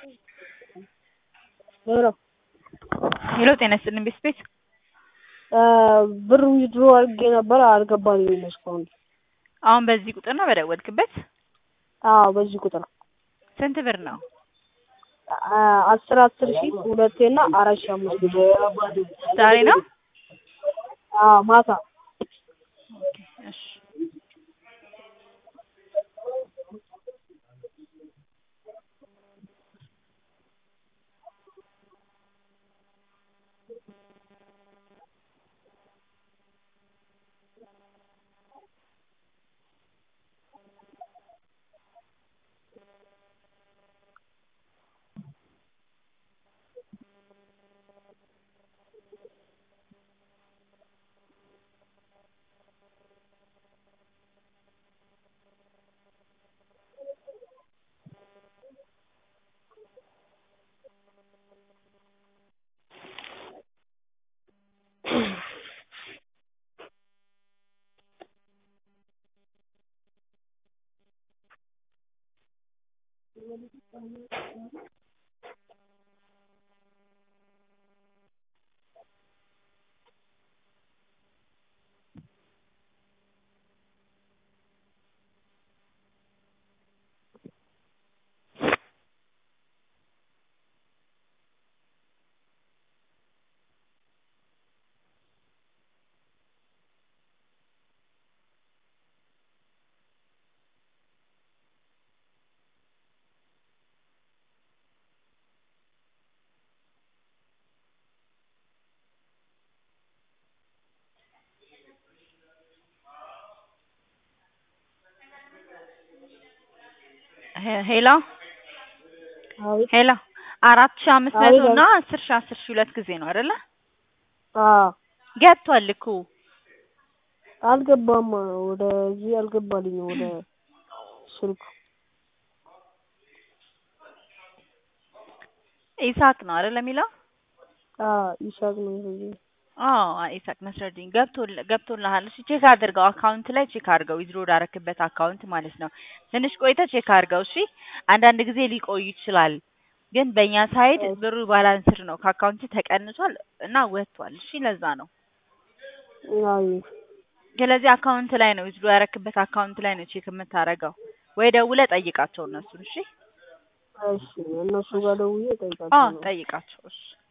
ሄሎ ሄሎ ጤና ይስጥልኝ ቤት ቤት ብር ዊዝድሮ አድርጌ ነበር አልገባልኝም እስካሁን። አሁን በዚህ ቁጥር ነው በደወልክበት? አዎ በዚህ ቁጥር ስንት ብር ነው? አስር አስር ሺህ ሁለቴ እና አራት ሺህ አምስት መቶ ዛሬ ነው? አዎ ማታ ኦኬ እሺ ሄሎ አቤት ሄሎ አራት ሺህ አምስት መቶ አቤት እና አስር ሺህ አስር ሺህ ሁለት ጊዜ ነው አይደለ? አዎ ገብቷል እኮ አልገባም ወደዚህ አልገባልኝም ወደ ስልኩ ኢሳቅ ነው አይደለ የሚለው? አዎ ይሳቅ ነው ይሄ አዎ ኢሳቅ ነስረዲን ገብቶል ገብቶልሃል። እሺ ቼክ አድርገው አካውንት ላይ ቼክ አድርገው ዊዝድሮ ወዳረክበት አካውንት ማለት ነው። ትንሽ ቆይተህ ቼክ አድርገው እሺ። አንዳንድ ጊዜ ሊቆይ ይችላል፣ ግን በእኛ ሳይድ ብሩ ባላንስድ ነው ከአካውንት ተቀንሷል እና ወጥቷል። እሺ ለዛ ነው። አቤት ስለዚህ አካውንት ላይ ነው ዊዝድሮ ያረክበት አካውንት ላይ ነው ቼክ የምታረገው፣ ወይ ደውለህ ጠይቃቸው እነሱን። እሺ እሺ እነሱ ጋር ደውዬ አዎ እጠይቃቸዋለሁ። ጠይቃቸው እሺ።